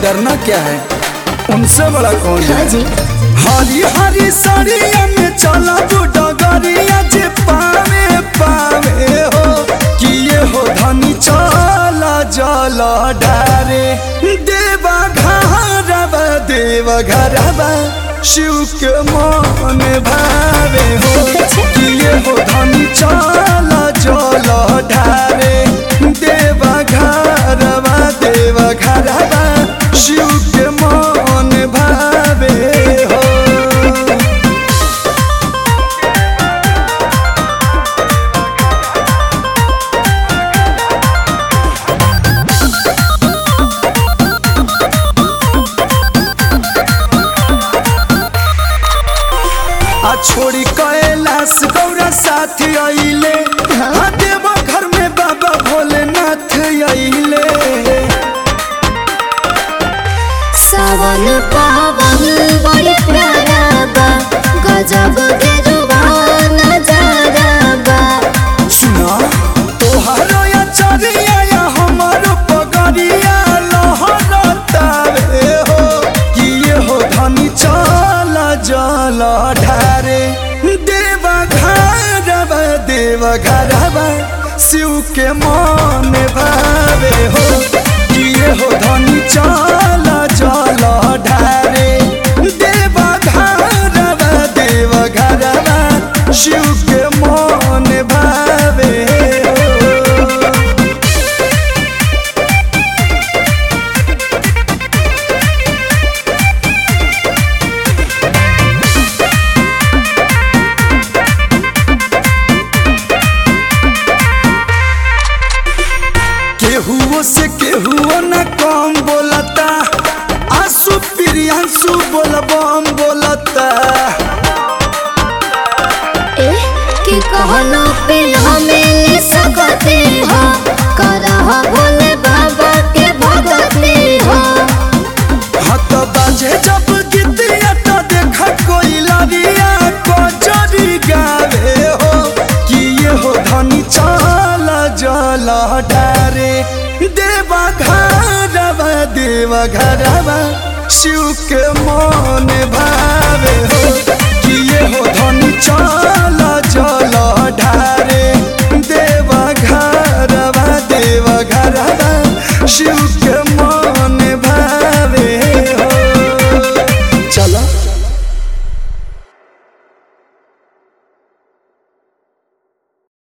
करना क्या है उनसे बड़ा कौन हाँ है जी हरी हरी साड़िया में चला डगरिया जे पावे पावे हो कि ये हो धनी चला जला डारे देवा घरवा देवा घरवा शिव के मन भावे हो कि ये हो धनी चला जला ढारे देवा घरवा देवा घरवा शिव के मन भावे हो आ छोड़ी कैलाश गौरा साथ आइले आ देवा घर में बाबा भोलेनाथ आइले सावन पावन बड़ी प्यारा बा गजब के जुबान नजारा बा सुना तोहारो या चरिया या हमारो पगड़िया लहरतावे हो कि ये हो धनी चला जला ढारे देवा घरवा देवा घरवा शिव के मन भावे हो कि ये हो धनी चला जला ढारे देवा घरवा देवा घरवा शिव के मन भावे हो केहुओ से केहुओ न कम बोलता आंसू प्रियांशु बोलबम बोलता ए कि कहनो पे हमें ले सकते हो करह भोले बाबा के भगते हो हत बाजे जब गीतिया तो देख कोई लड़िया को जरी गावे हो कि ये हो धनी चला जला डारे देवा घरवा देवा घरवा शिव के मन